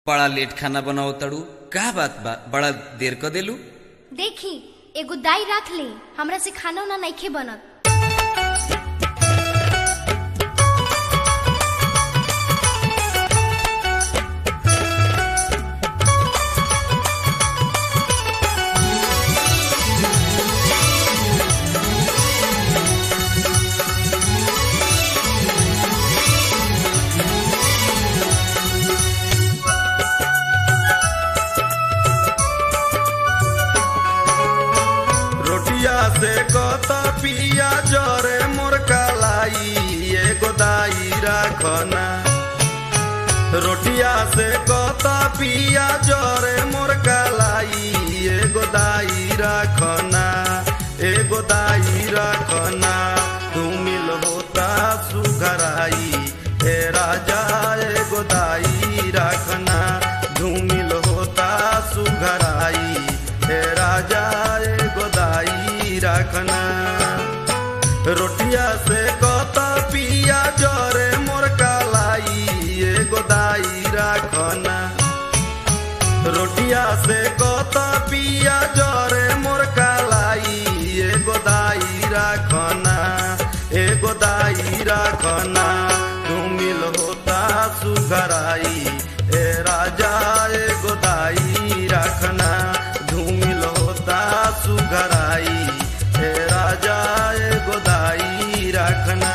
बड़ा लेट खाना बनाओ तड़ू का बात बा बड़ा देर क देलू देखी एगो दाई राख ली हमरा से खाना उना नइखे बनत रोटिया से कत पिया जरे मोर कालाई एगो दाई राखना रोटिया से कत पिया जरे मोर कालाई एगो दाई राखना एगो दाई राखना तू मिल होता सुघराई हे राजा एगो दाई राखना धूमिल होता सुघराई हे राजा एगो दाई राखना रोटिया से कत पिया जरे मोर कालाई एगो दाई राखना रोटिया से कत पिया जरे मोर कालाई एगो दाई राखना एगो दाई राखना तू मिल होता सुघराई ए राजा एगो दाई राखना धूमिल होता सुघराई ए राजा एगो दाई राखना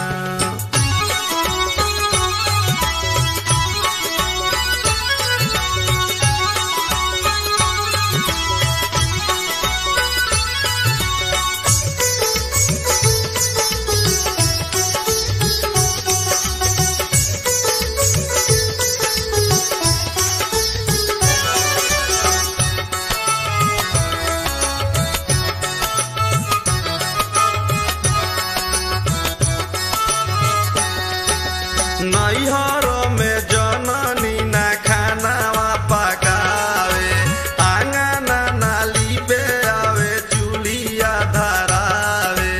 नैहर में जननी ना खानावा पकावे आंगना नाली पे आवे चूल्हिया धरावे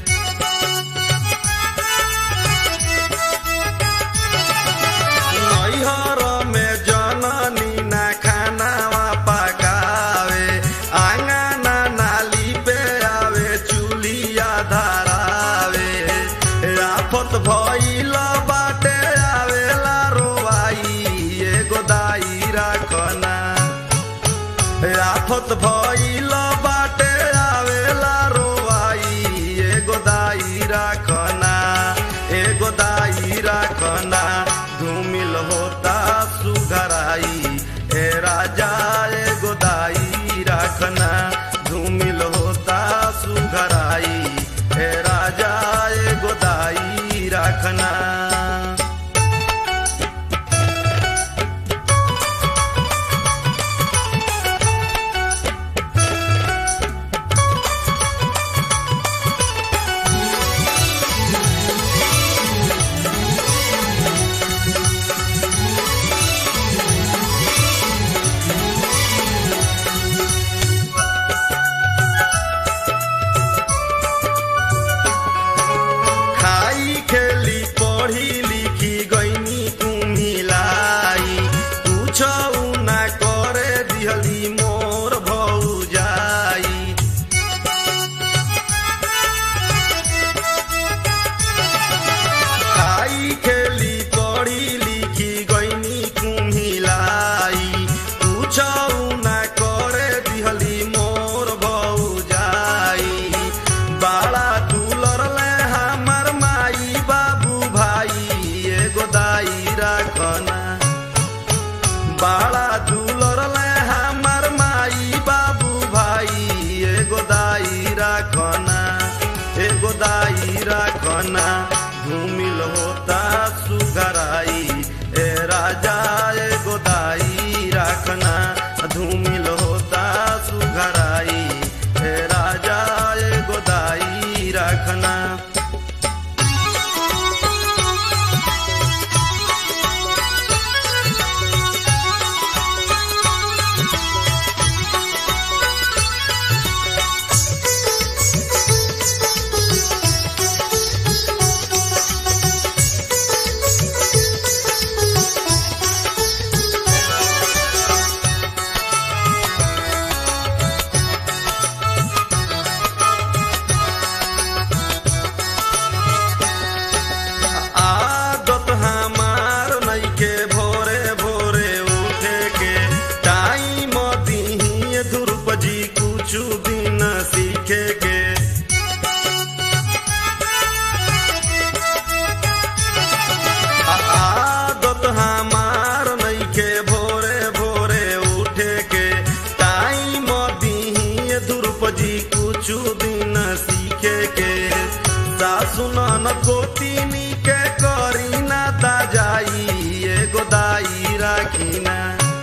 नैहर में जननी ना खानावा पकावे आंगना नाली पे आवे चूल्हिया धरावे आफत भइल बाटे आवेला रोवाई एगो दाई राखना आफत भइल बाटे आवेला रोवाई एगो दाई राखना एगो दाई राखना धूमिल होता सुघराई ए राजा एगो दाई राखना धूमिल होता सुघराई ए राजा एगो दाई राखना खाई खेली पढ़ी लिखी गईनी कुम्हिलाई पूछऊ ना करे दिहली मोर भौजाई खाई खेली पढ़ी लिखी गईनी कुम्हिलाई पूछऊ ना करे दिहली मोर भौजाई बाड़ा दुलर ले हमर माई बाबू भाई एगो दाई राखना बाड़ा दुलर ले हमर माई बाबू भाई एगो दाई राखना एगो दाई राखना धूमिल होता सुघराई ए राजा एगो दाई राखना धूमिल होता सुघराई ए राजा एगो दाई राखना दिन सीखे के सासु न गोतिनी के करी ना दाजाई एगो दाई राखीना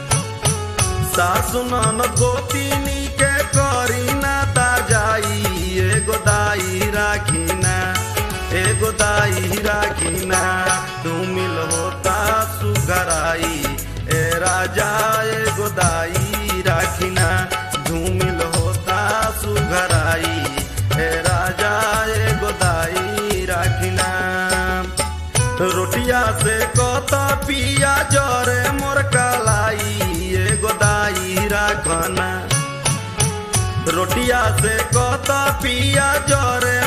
सासु न गोतिनी के करी ना दाजाई एगो दाई राखीना एगो दाई राखीना तू मिल होता सुगराई ए राजा एगो दाई राखीना धूमिल होता सुघराई ए राजा एगो दाई राखीना रोटिया से कत पिया जरे मोर कलाई एगो दाई राखना रोटिया से कत पिया जरे